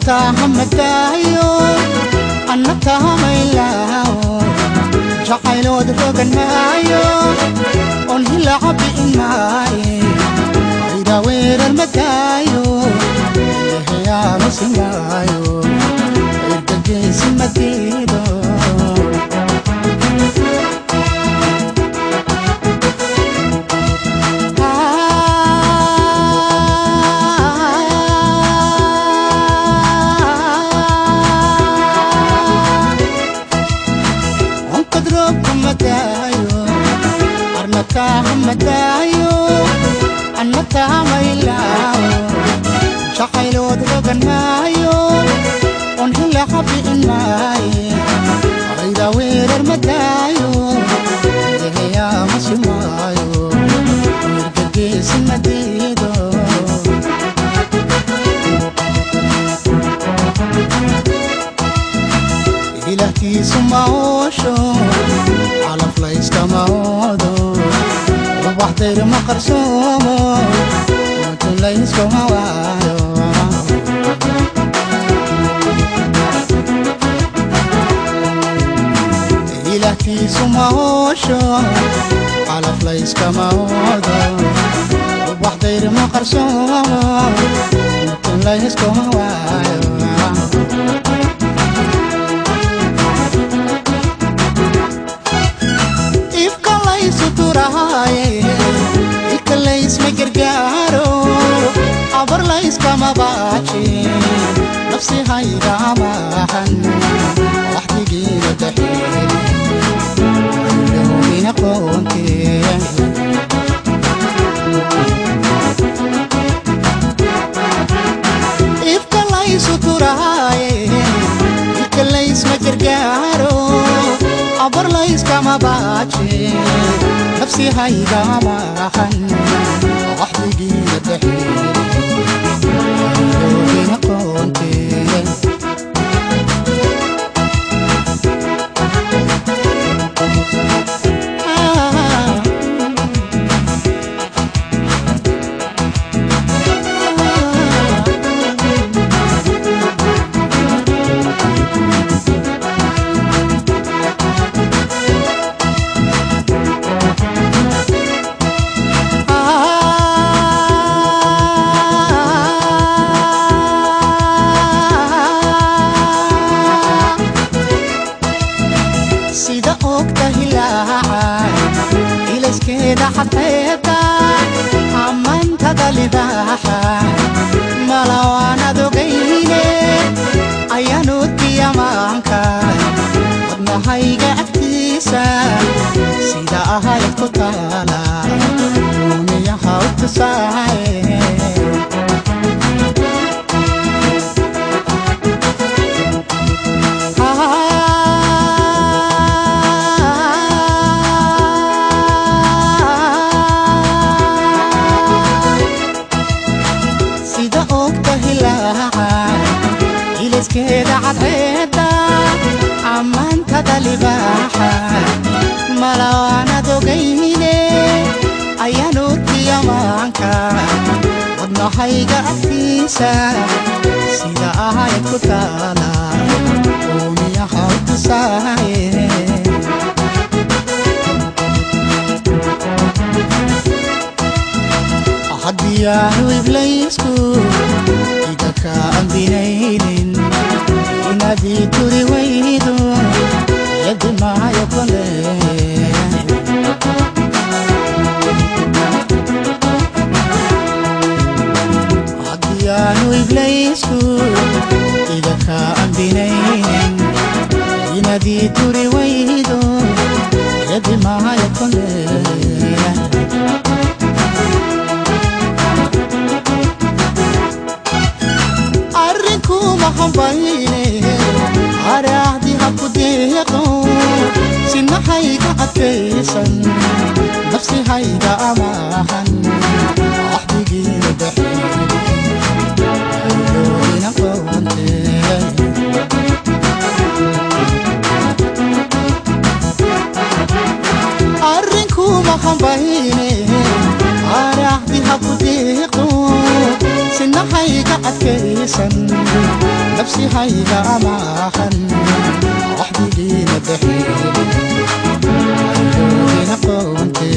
tahamadaayo anna tahamaylaawo jacaylood rogan maayo on hilaca bi'in maaye ayda weerar madaayo eheyaamasi maayo ergageysi madiido arnatahamadaayo annatahamaylaao jacaylood rogan maayo on hilaca bi'in maaye ayda weerar madaayo eheyaamasi maayo mirgageesi madiido ilahtiisu maoosho calaf layskama oodo ubaxdayr ma qarsoomo mutun layskuma waayo ilahtiisu maoosho calaf layskama oodo ubaxdayr ma qarsoomo mutun layskuma waayo ikalaysma gargaaro abar layskama baaji nafsi hayga amaahan waxdigiina daxeelina qoonte ifkalaysu turaaye ikalaysma gargaaro abar layskama baaji nafsi hayga maahan waxdigiina daxeelina qoonte sida ogta hilaaca ilayskeeda xadxeebta ammaantada libaaxa malawaanad ogayne ayaanudkiyamaanka wadnahayga agtiisa sida ahayd ku taala uuniyaha u tusaaye sida ogta hilaaca ilayskeeda cadceeda ammaantada libaaxa malawaanad ogayne ayaanudkiyamaanka wadnahayga agtiisa sida ahayd ku taala uumiyaha u tusaaye haddiyaanu iblaysku iga ka ambinaynin inadii turi waydo yadi maayo kole haddiyaanu iblaysku iga ka ambinaynin inadii turi waydo yadi maayo kole arrinkuma hambayne araahdi habku deeqo sinahayga adkaysan nafsi hayga amaahan waxdigiina daxeelina qoonte arrinkuma hambayne araahdi habku deeqo sinahayga adkaysan nafsi hayga amaahan waxdigiina daxiin ayloogina qoonte